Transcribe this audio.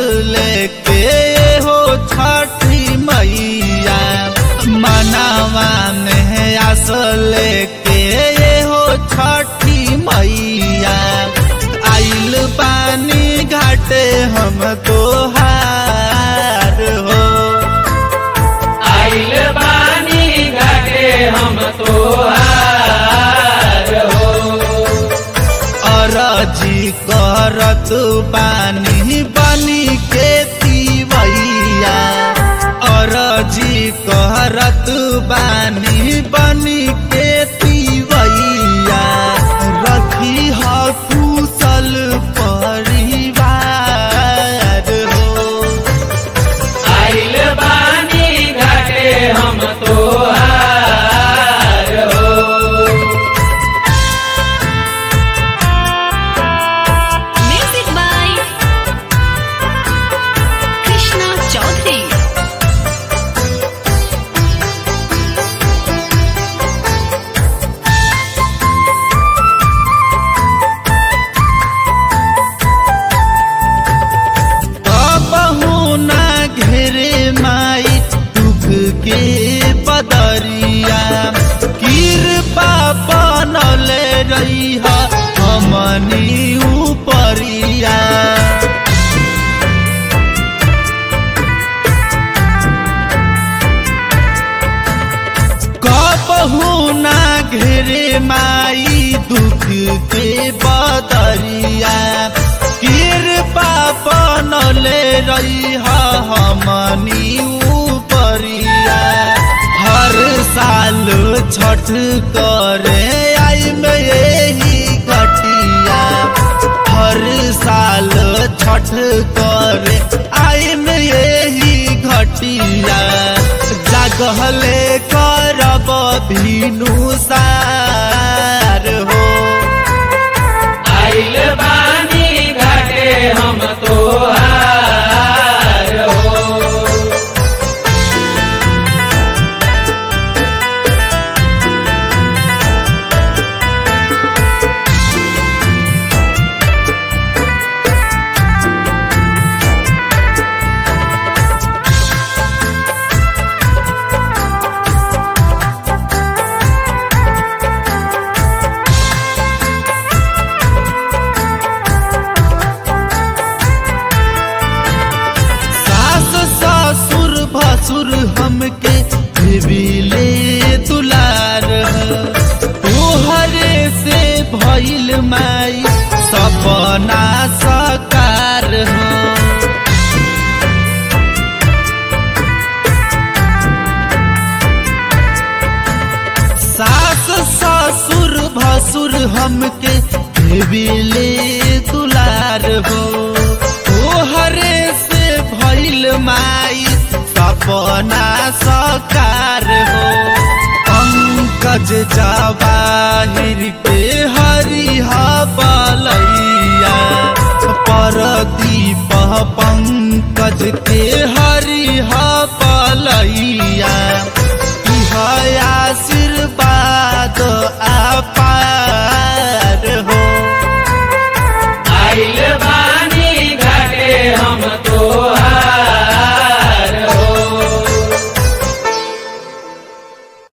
लेके हो छठी मैया मनावा में आस लेके हो छठी मैया आइल पानी घाटे हम तोहार हो आइल बानी घाटे हम तोहार हो अरजी करत पानी बनी के तीवैया अरजी करत बानी बनी के तीवैया रखी ह कुशल परिवार हो आइल बानी घाटे हम तोहार हो Music by Krishna Chaudhary. कबहू ना घेरे माई दुख के बदरिया कृपा बनले रही हमनी उपरिया कबहू ना घेरे माई दुख के बदरिया कृपा बनले रही हमनी उपरिया हर साल छठ करे आई में यही घटिया हर साल छठ करे आई में यही घटिया जागहले करब भीनु सार हो आइल बानी घाटे हम तोहार हो सास ससुर भसुर हमके देविले दुलार तोहरे से भइल माई सपना सकार हो सास ससुर भसुर हमके देविले दुलार हो तोहरे से भइल माई सपना सकार हो पंकज जवाहिर के हरिहा बलैया परदीप पंकज के हरिहा बलैया